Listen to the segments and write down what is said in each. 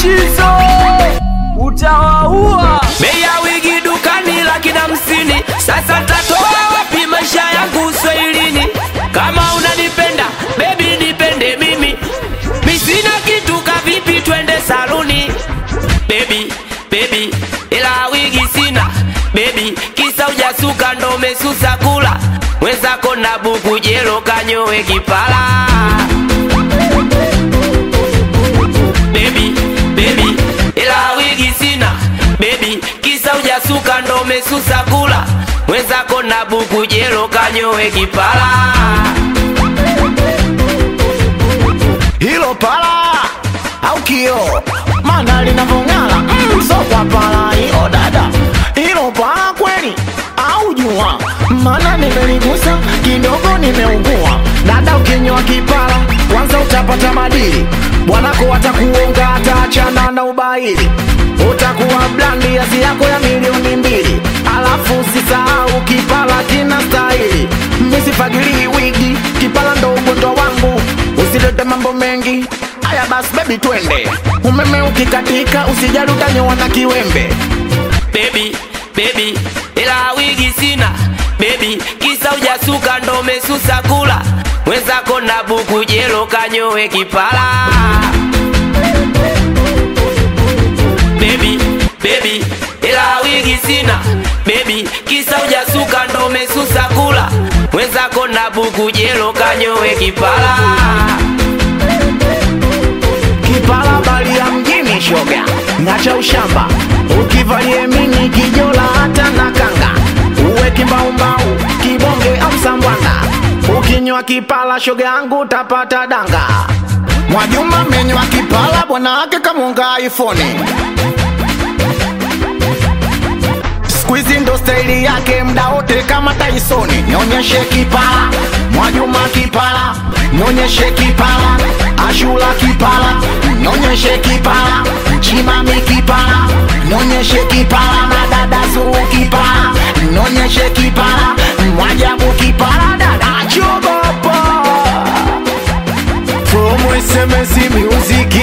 Mushizo utawaua. Bei ya wigi dukani laki na hamsini. Sasa tatoa wapi maisha yangu uswahilini? Kama unanipenda baby, nipende mimi, mi sina kitu, kavipi twende saluni? Baby, baby, ila wigi sina baby, kisa ujasuka ndo umesusa kula wenzako na buku jelo kanyowe kipala baby, baby, ila wigi sina baby, kisa ujasuka ndo umesusa kula wenzako na buku jelo kanyowe kipala hilo pala au kio mana linavong'ala mm, so kwa pala hiyo dada hilo pala kweli au jua mana nimeligusa kidogo nimeugua dada ukinywa kipala kwanza utapata madili bwanako watakuonga ataachana na ubaili utakuwa blandi asi yako ya milioni mbili alafu usisahau kipala kina stahili misifagilii wigi kipala ndo ugonjwa wangu usilete mambo mengi haya basi bebi twende umeme ukikatika usijali utanyoa na kiwembe baby, baby, ila wigi sina baby, kisa ujasuka ndo umesusa kula wenzako na buku jelo kanyowe kipala baby, baby, ila wigi sina baby, kisa ujasuka ndo umesusa kula wenzako na buku jelo kanyowe kipala kipala bali ya mjini shoga nacha ushamba ukivalie mini kijola hata na kanga uwe kimbaumbau kibonge au sambwana ukinywa kipala shoga yangu utapata danga mwajuma menywa kipala bwana wake kamunga ifoni Squeezy ndo staili yake mda wote kama Tysoni. Nyonyeshe kipala, Mwajuma kipala, nyonyeshe kipala, Ashura kipala, nyonyeshe kipala, Chimami kipala, nyonyeshe kipala, na dada Zuru kipala, nyonyeshe kipala, Mwajabu kipala, dada Chogopa from SMS Music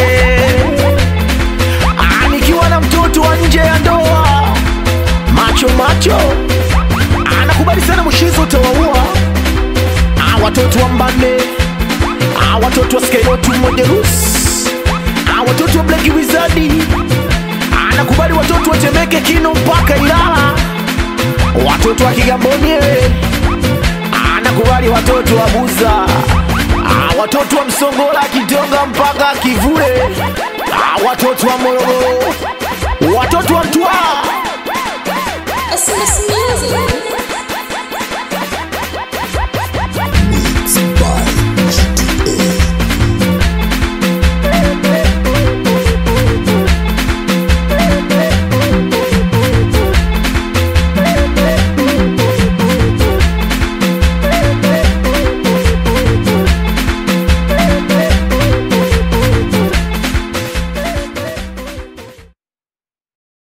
Ah, nikiwa na mtoto wa nje ya ndoa macho macho anakubali sana mshizo utawaua Ah, watoto wa mbane Ah, watoto wa skeyotu mojerus Ah, watoto wa blaki wizadi anakubali watoto wa temeke kino mpaka ilala watoto wa kigamboni eh. anakubali watoto wa buza Ah, watoto wa msongola kitonga mpaka kivule Ah, watoto wa morogoro